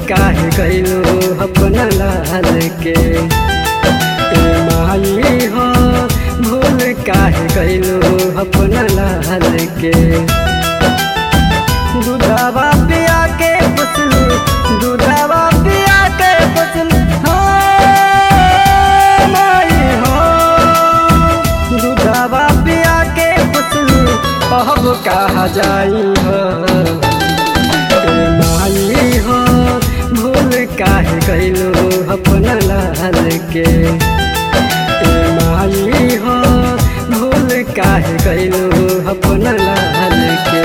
काहे गइलो अपना लाल के ए माई हो भूल काहे गइलो अपना लाल के दूधावा पिया के पुसलू दूधावा पिया के पुसलू हो माई हो दूधावा पिया के पुसलू अब कहा जाई हो ए माई हो भूल काहे गइलो अपना लाल के ए माई हो भूल काहे गइलो अपना लाल के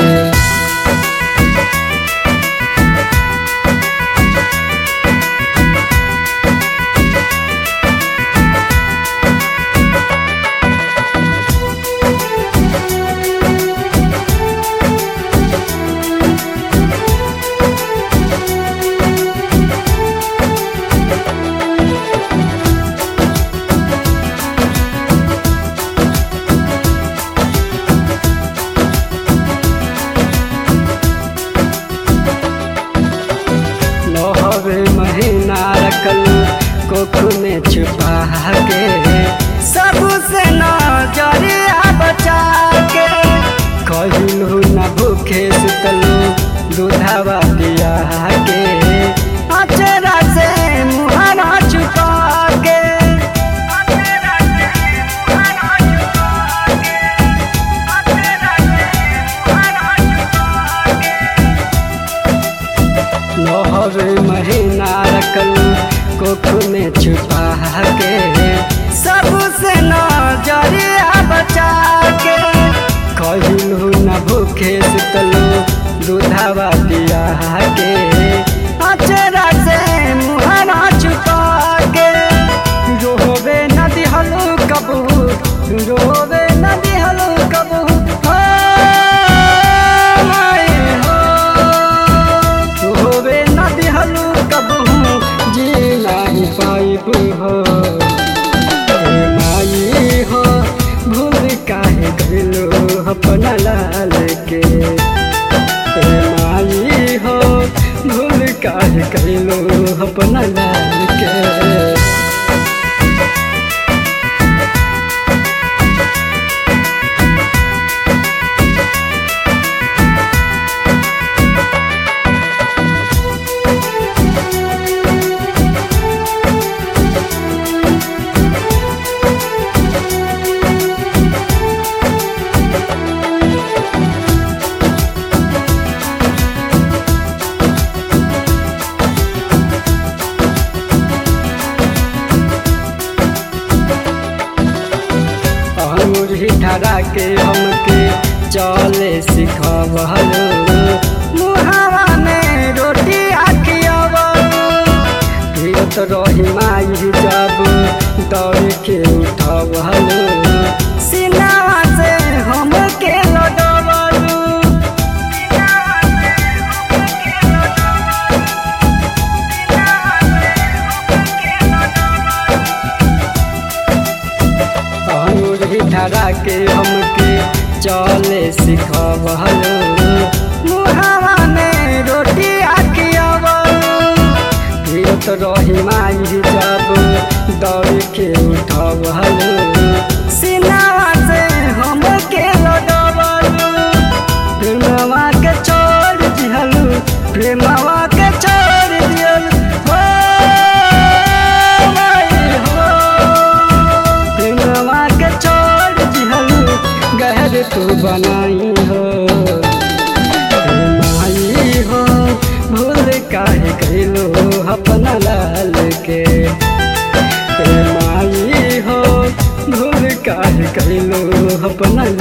नौवे महीना रखल कोख में छुपा के सबसे नजरिया बचा के कहिलू न भूखे सुतलू दूधावा पिया के अचरा से मुहरा छुपा के नौवे महीना रखल कोख में छुपा के सबसे नजरिया बचा के कहिलू न भूखे सुतलू दूधावा पिया के अचरा से मुहरा छुपा के रोवे नदी हलू कबू रोवे नदी हलू कबू हो माई हो होवे नदी हलू कबहू जी नाही पाइब हो ए माई हो भूल काहे गइलो अपना लाल के ए माई हो भूल काहे गइलो अपना लाल के अंगूरी धरा के हमके चले सिखवलो मुहावा में रोटी आखियवलो फिरत रही माई जब दौड़ के उठवलो सिनावा से हमके लडवलो अंगूरी धरा के हमके चले सिखवलो मुहावा में रोटी आखियवलो फिरत रही माई जब दौड़ के उठवलो सिनावा से हमके लडवलो प्रेमवा के छोड़ दिहलू प्रेमवा के छोड़ दिहलू हो माई हो प्रेमवा के छोड़ दिहलू गहर तू बनाई हो ए माई हो भूल काहे गइलो अपना लाल के ए माई हो भूल काहे गइलो अपना